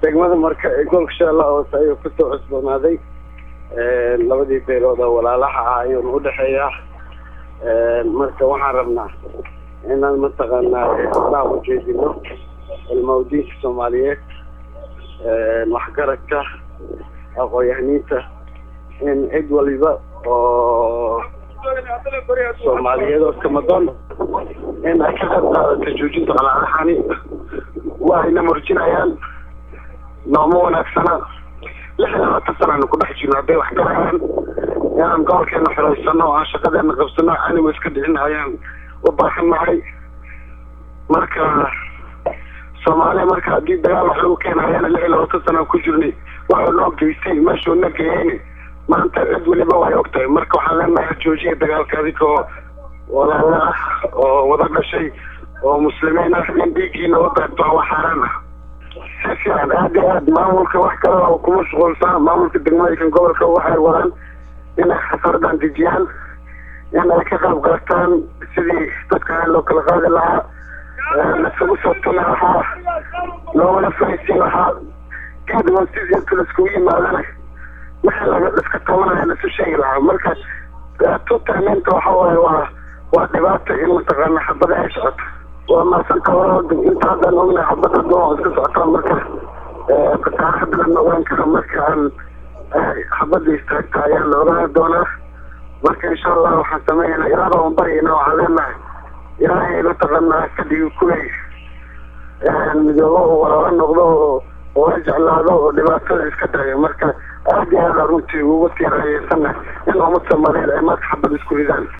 degmada marka ee gobolka shabeellaha hoose ayuu kasoo cusboonaaday labadii beelood oo walaalaha ah ayuuna udhexeeyaa marka waxaan rabnaa inaan mataqaanaa horaa ujeedino ilmawdiinka soomaaliyeed waxgaradka aqoon-yahaniinta in cid waliba oo soomaaliyeed oo kamadoon in ay ka qayb qaadato joojinta qalaalahani waa ayna murjinayaan nooma wanaagsana lix iyo labaatan sanaanu ku dhex jirno hadday wax garayaan inaan gobolkeena xiraysano oo aan shaqadeena qabsano anigu iska dhicin ayaan u baahan nahay marka soomaaliya marka haddii dagaal wax lagu keenayana lix iyo labaatan sanaan ku jirnay waxuu noo geystay meeshuu na geeyeyni maanta cid weliba way og tahay marka waxaan leenahay joojiya dagaalka adigoo walaala ah oo wada dhashay oo muslimiin ah in dhiiggiina u daagto waa xaaraan ah si fiican aad iyo aad maamulka wax kale oo kuma shuqulsaa maamulka degmooyinka gobolka waxay wadaan inay xasaradan dejiyaan in ay ka qayb qaataan sidii dadka loo kala qaadi lahaa laisugu soo tuli lahaa loogala fahaysiin lahaa kadib sidii inta laiskugu yimaadana wixii laga iska tabanaya laisu sheegi lahaa marka tutaaninta waxa waaye waa waa dhibaato in mataqaana xabada ay socoto waa maasanka hore inta haddaan ognahay xabada doo iska socotaa marka fasaahada lama ogaan karo marka aan xabada istaagta ayaa la ogaan doonaa marka insha allah waxaan sameynaa ilaaba aan baryayna waxaan leenahay ilaahay mataqaanaa ka dhigi kuway midoobo oo walaalo noqdo oo oo la jeclaado oo dhibaatada iska daayo marka aad iyo aada runtii ugu tiirayeysana in ummad soomaaliyeed ay marka xabad isku ridaan